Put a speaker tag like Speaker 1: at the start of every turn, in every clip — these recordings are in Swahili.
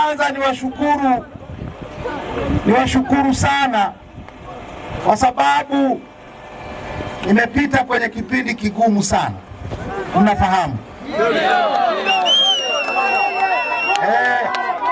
Speaker 1: kwanza niwashukuru, niwashukuru sana kwa sababu nimepita kwenye kipindi kigumu sana, mnafahamu eh,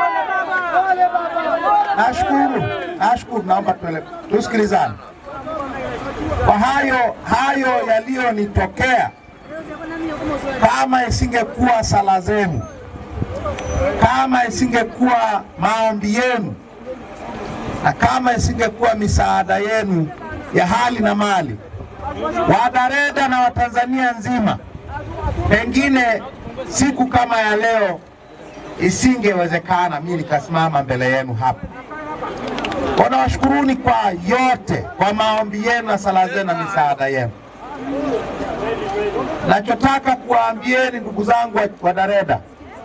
Speaker 1: nashukuru, nashukuru, naomba tuele- tusikilizane kwa hayo hayo yaliyonitokea. Kama isingekuwa sala zenu, kama isingekuwa maombi yenu, na kama isingekuwa misaada yenu ya hali na mali, Wadareda na Watanzania nzima, pengine siku kama ya leo isingewezekana mimi nikasimama mbele yenu hapa. Kwa nawashukuruni kwa yote, kwa maombi yenu na sala zenu na misaada yenu. Nachotaka kuwaambieni ndugu zangu wa- wa Dareda,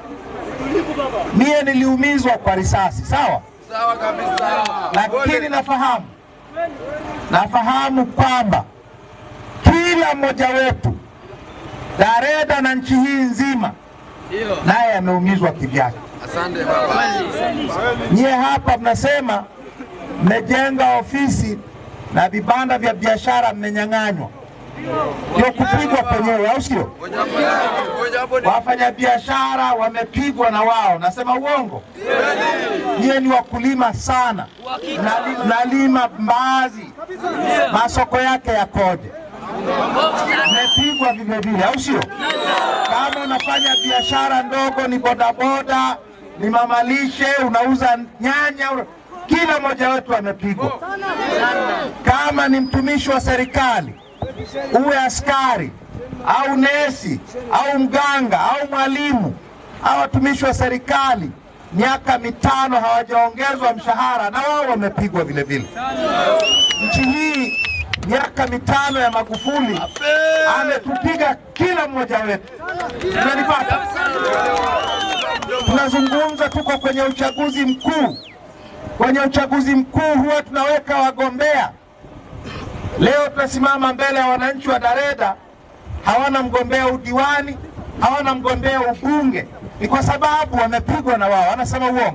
Speaker 1: mie niliumizwa kwa risasi, sawa,
Speaker 2: Sawa kabisa.
Speaker 1: lakini nafahamu nafahamu kwamba kila mmoja wetu Dareda na nchi hii nzima
Speaker 2: Ndio.
Speaker 1: naye ameumizwa kivyake.
Speaker 2: Asante baba.
Speaker 1: Nyie hapa mnasema mmejenga ofisi na vibanda vya biashara mmenyang'anywa, ndio kupigwa penyewe, au sio?
Speaker 2: Ngoja hapo ni- ngoja hapo ni-
Speaker 1: Wafanyabiashara wamepigwa na wao, nasema uongo? Nyie ni wakulima sana, Mnali- mnalima mbaazi, masoko yake yakoje? Mmepigwa vile vile, au sio? Kama unafanya biashara ndogo, ni bodaboda, ni mamalishe, unauza nyanya, una- kila mmoja wetu amepigwa. Kama ni mtumishi wa serikali, uwe askari au nesi au mganga au mwalimu au watumishi wa serikali, miaka mitano hawajaongezwa mshahara, na wao wamepigwa vile vile. Nchi hii miaka mitano ya Magufuli ametupiga kila mmoja wetu. Unanipata? Tunazungumza, tuko kwenye uchaguzi mkuu. Kwenye uchaguzi mkuu huwa tunaweka wagombea. Leo tunasimama mbele ya wananchi wa Dareda, hawana mgombea udiwani, hawana mgombea ubunge, ni kwa sababu wamepigwa na wao. Wanasema uongo.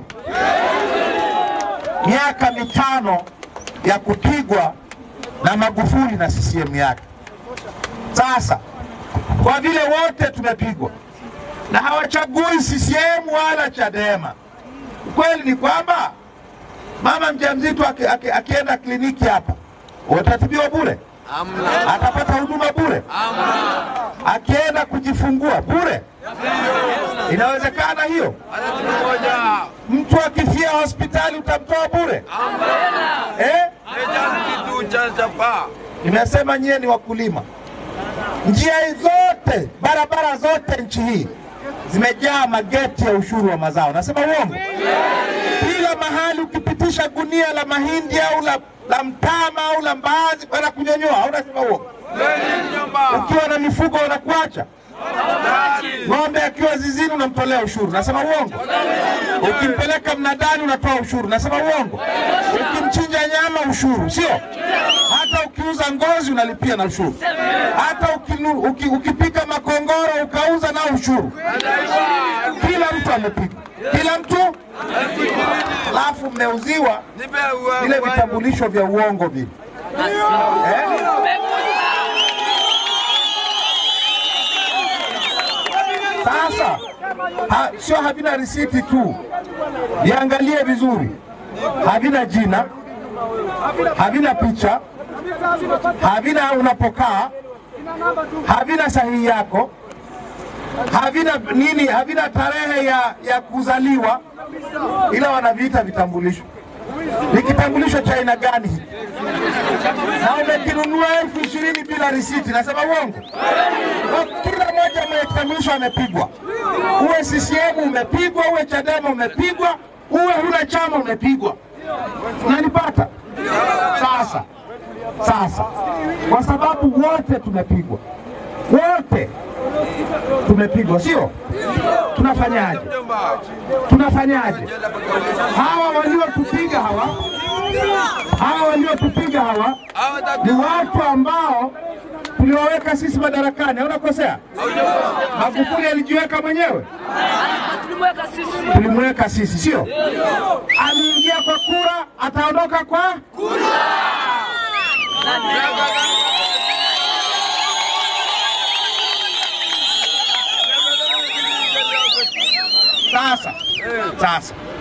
Speaker 1: Miaka mitano ya kupigwa na Magufuli na CCM yake. Sasa kwa vile wote tumepigwa na hawachagui CCM wala Chadema, ukweli ni kwamba mama mjamzito aki, aki, akienda kliniki hapa utatibiwa bure,
Speaker 2: Amna.
Speaker 1: atapata huduma bure,
Speaker 2: Amna.
Speaker 1: akienda kujifungua bure. Inawezekana hiyo?
Speaker 2: Hata siku moja.
Speaker 1: Mtu akifia hospitali utamtoa bure eh?
Speaker 2: Ejansi tu cha chapa.
Speaker 1: Nimesema nyie ni wakulima. Njia hii zote, barabara zote nchi hii zimejaa mageti ya ushuru wa mazao. Nasema uongo? Kila mahali ukipitisha gunia la mahindi au la, la mtama au la mbaazi bana kunyonyoa, au nasema uongo?
Speaker 2: Kweli mjomba.
Speaker 1: Ukiwa na mifugo unakuacha. Ng'ombe akiwa zizini unamtolea ushuru. Nasema uongo? Ukimpeleka mnadani unatoa ushuru. Nasema uongo? Ukimchinja nyama ushuru, sio? Hata ukiuza ngozi unalipia na ushuru. Hata ukinu, uki, ukipika makongoro ukauza na ushuru. Kila mtu amepigwa, kila mtu. Alafu mmeuziwa
Speaker 2: Nipe uwe.
Speaker 1: vile vitambulisho vya uongo vile eh? Sasa ha, sio havina risiti tu, viangalie vizuri, havina jina, havina picha, havina unapokaa, havina sahihi yako, havina nini, havina tarehe ya, ya kuzaliwa, ila wanaviita vitambulisho. Ni kitambulisho cha aina gani hiki? na umekinunua elfu ishirini bila risiti. Nasema uongo? Kwa Kila mmoja mwenye kitambulisho amepigwa, uwe CCM umepigwa, uwe Chadema umepigwa, uwe huna chama umepigwa. Unanipata? Sasa sasa, kwa sababu wote tumepigwa, wote tumepigwa, sio? Tunafanyaje?
Speaker 2: Mjomba.
Speaker 1: Tunafanyaje? Hawa waliotupiga hawa hawa waliotupiga hawa
Speaker 2: Hawa
Speaker 1: ni
Speaker 2: tatu.
Speaker 1: watu ambao tulioweka sisi madarakani, haunakosea. Magufuli alijiweka mwenyewe,
Speaker 3: Tulimweka sisi.
Speaker 1: tulimweka sisi, sio? Aliingia kwa kura, ataondoka kwa sasa. Sasa